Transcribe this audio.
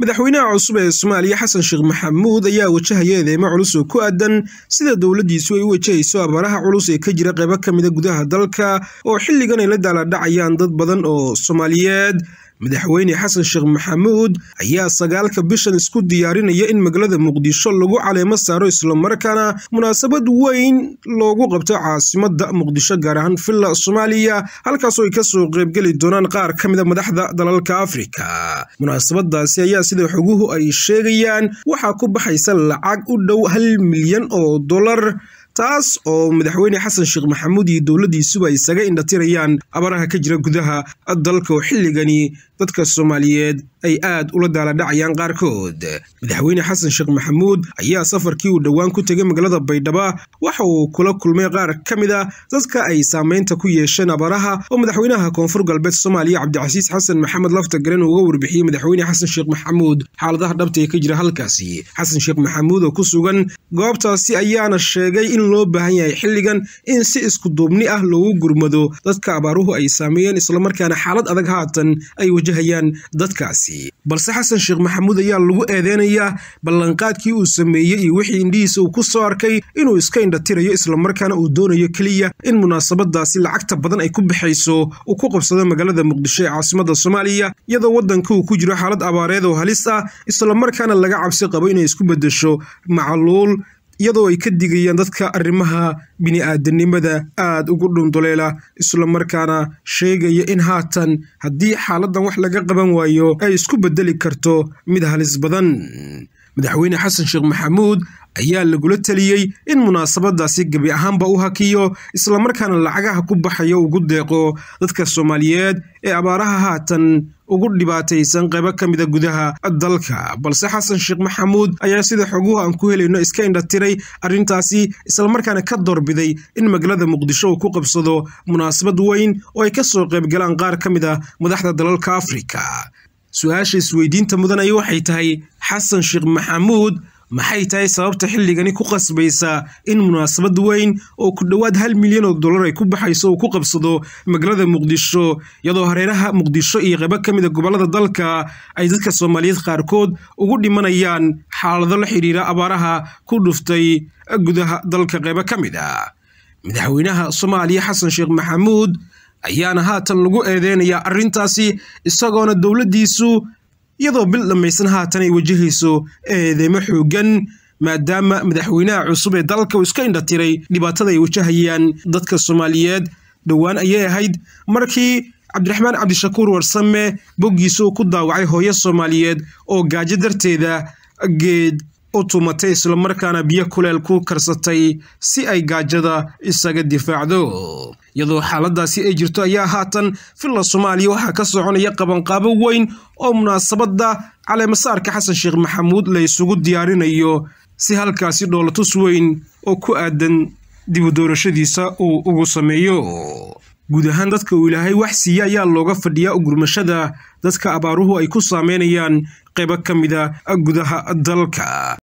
madaxweynaha cusub ee soomaaliya xasan sheekh maxamuud ayaa wajahaya eedeymo culus oo ku aadan sida dowladdiisu ay u wajahayso abaaraha culus ee ka jira qaybo ka mida gudaha dalka oo xilligan ay la daaladhacayaan dad badan oo soomaaliyeed madaxweyne xasan sheekh maxamuud ayaa sagaalka bishan isku diyaarinaya in magaalada muqdisho lagu caleemo saaro islamarkaana munaasabad weyn loogu qabto caasimada muqdisho gaar ahaan villa soomaaliya halkaasoo ay kasoo qaybgeli doonaan qaar ka mida madaxda dalalka afrika munaasabadaasi ayaa sida xoguhu ay sheegayaan waxaa ku baxaysa lacag u dhow hal milyan oo dollar taas oo madaxweyne xasan sheekh maxamuud iyo dowladdiisuba isaga indhatirayaan abaraha ka jira gudaha dalka oo xilligani dadka soomaaliyeed ay aad ula daaladhacayaan qaarkood madaxweyne xasan sheekh maxamuud ayaa safarkii uu dhowaan ku tegay magaalada baydhaba waxa uu kula kulmay qaar ka mid a dadka ay saameynta ku yeesheen abaraha oo madaxweynaha koonfur galbeed soomaaliya cabdicasiis xasan maxamed laftagaren uga warbixiyey madaxweyne xasan sheekh maxamuud xaaladaha dhabta ee ka jira halkaasi xasan sheekh maxamuud oo ku sugan goobtaasi ayaana sheegay in loo baahan yahay xilligan in si isku duubni ah loogu gurmado dadka abaaruhu ay saameeyeen islamarkaana xaalad adag haatan ay wajahayaan dadkaasi balse xasan sheekh maxamuud ayaa lagu eedeynayaa ballanqaadkii uu sameeyey iyo wixii indhihiisa uu ku soo arkay inuu iska indhatirayo islamarkaana uu doonayo keliya in munaasabadaasi lacagta badan ay ku baxayso uu ku qabsado magaalada muqdisho ee caasimada soomaaliya iyadoo waddanka uu ku jiro xaalad abaareed oo halis ah islamarkaana laga cabsi qabo inay isku beddesho macaluul iyadoo ay ka digayaan dadka arrimaha bini-aadanimada aada ugu dhunduleela islamarkaana sheegaya in haatan haddii xaaladan wax laga qaban waayo ay isku bedeli karto mid halis badan madaxweyne xasan sheekh maxamuud ayaa lagula teliyey in munaasabadaasi gebi ahaanba u hakiyo islamarkaana lacagaha ku baxaya ugu deeqo dadka soomaaliyeed ee abaaraha haatan ugu dhibaataysan qaybo ka mida gudaha dalka balse xasan sheekh maxamuud ayaa sida xoguhu aan ku helayno iska indhatiray arrintaasi islamarkaana ka doorbiday in magaalada muqdisho uu ku qabsado munaasabad weyn oo ay kasoo qaybgalaan qaar ka mid a madaxda dalalka afrika su-aasha isweydiinta mudan ay waxay tahay xasan sheekh maxamuud maxay tahay sababta xilligani ku qasbaysa in munaasabad weyn oo ku dhowaad hal milyan oo dollar ay ku baxayso uu ku qabsado magaalada muqdisho iyadoo hareeraha muqdisho iyo qaybo ka mida gobollada dalka ay dadka soomaaliyeed qaarkood ugu dhimanayaan xaalado la xidhiira abaaraha ku dhuftay gudaha dalka qaybo ka mid a madaxweynaha soomaaliya xasan sheekh maxamuud ayaana haatan lagu eedeynayaa arrintaasi isagoona dowladdiisu iyadoo bil dhammaysan haatan ay wajahayso eedeymo xoogan maadaama madaxweynaha cusub ee dalka uu iska indhatiray dhibaatada ay wajahayaan dadka soomaaliyeed dhowaan ayay ahayd markii cabdiraxmaan cabdishakuur warsame boggiisa uu ku daawacay hooyo soomaaliyeed oo gaajo darteeda geed u tumatay islamarkaana biyo kuleel ku karsatay si ay gaajada isaga difaacdo iyadoo xaaladaasi ay jirto ayaa haatan villa soomaaliya waxaa ka soconaya qabanqaabo weyn oo munaasabadda caleemasaarka xasan sheekh maxamuud la isugu diyaarinayo si halkaasi dhoolatus weyn oo ku aadan dibu doorashadiisa uu ugu sameeyo guud ahaan dadka uu ilaahay wax siiya ayaa looga fadhiyaa ugurmashada dadka abaaruhu ay ku saameynayaan qaybo ka mida gudaha dalka